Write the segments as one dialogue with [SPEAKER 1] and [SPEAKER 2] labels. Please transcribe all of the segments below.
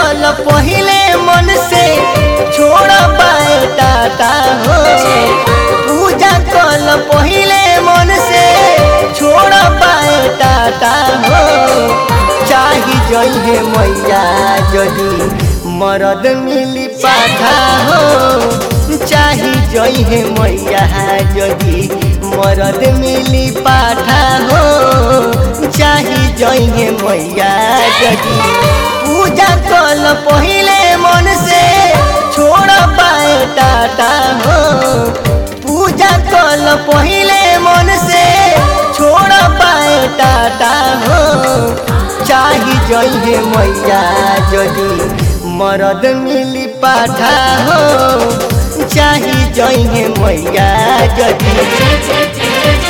[SPEAKER 1] कल पहिले मन से छोड़ पाए टाटा हो पूजा कल पहिले मन से छोड़ पाए टाटा हो चाही जइहे मैया जदी मरद मिली पाठा हो चाही जइहे मैया जदी मरद मिली पाठा हो चाही जइहे मैया जदी पूजा कल पहिले मन से छोड़ पाए टाटा हो पूजा कल पहिले मन से छोड़ पाए टाटा हो चाही जइहे मैया जदी मरद मिली पाठा हो चाही जइहे मैया जदी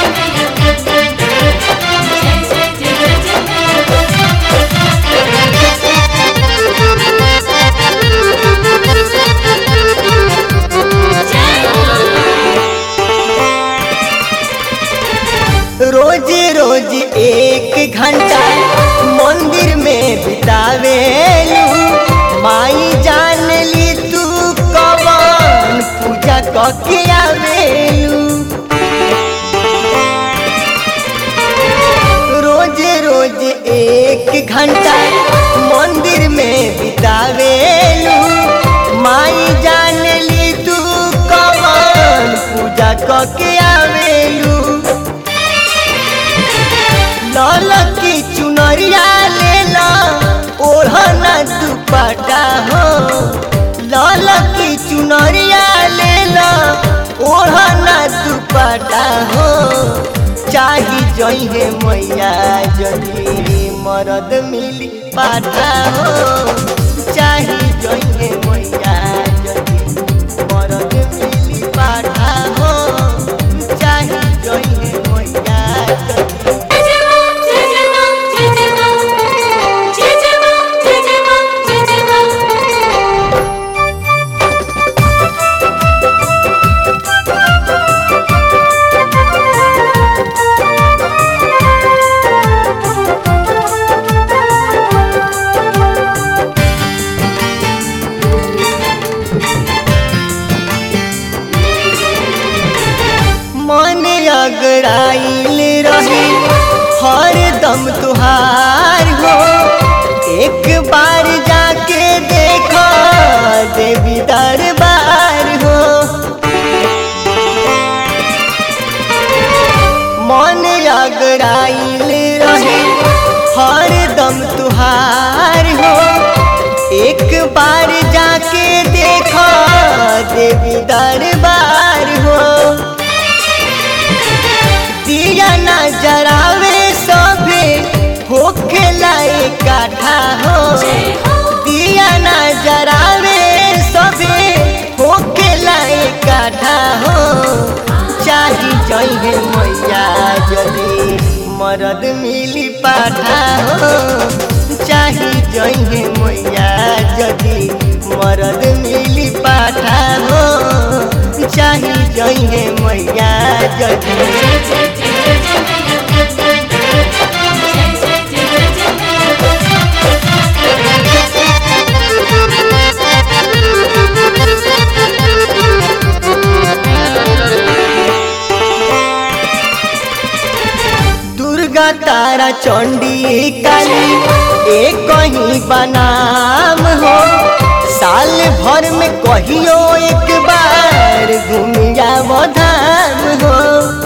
[SPEAKER 1] रोज रोज एक घंटा मंदिर में बितावेलू माई जान ली तू कवन पूजा कके आवेलू रोज रोज एक घंटा मंदिर में बितावेलू माई जान ली तू कवन पूजा कके आवेलू लाल की चुनरिया लेला ओढ़ना दुपट्टा हो लाल की चुनरिया लेला ओढ़ना दुपट्टा हो चाही जइहे मैया जदी मरद मिली पाठा हो चाही जइहे मैया जदी मरद मिली पाठा हो चाही जइहे मैया जदी मन अगड़ाइल रही हर दम तुहार हो एक बार जाके देखो देवी दरबार हो मन अगड़ाइल रही हर दम तुहार हो एक बार जाके देखो देवी दरबार हो दिया ना जरावे सभे होके लाई काठा हो दिया ना जरावे सभे होके लाई काठा हो चाही जइहे मैया जदी मरद मिली पाठा हो चाही जइहे मैया जदी मरद मिली पाठा हो चाही जइहे मैया जदी दुर्गा तारा चंडी काली एक कहीं बनाम हो साल भर में कहियो एक बार घूमिया धाम हो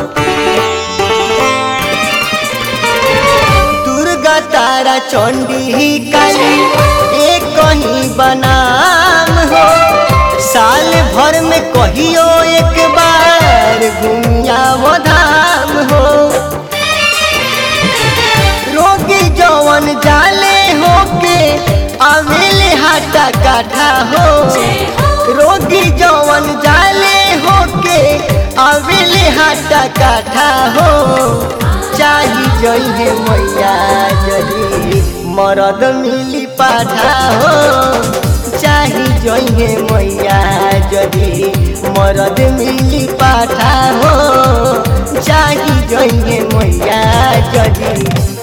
[SPEAKER 1] दुर्गा तारा चंडी काली एक कहीं बनाम हो साल भर में कहियो एक बार घूमिया धाम हो रोगी जवन जाले होके आवेले हाटा काठा हो रोगी जवन जाले होके आवेले हाटा काठा हो चाही जइहे मैया जदी मरद मिली पाठा हो चाही जइहे मैया जदी मरद मिली पाठा हो चाही जइहे मैया जदी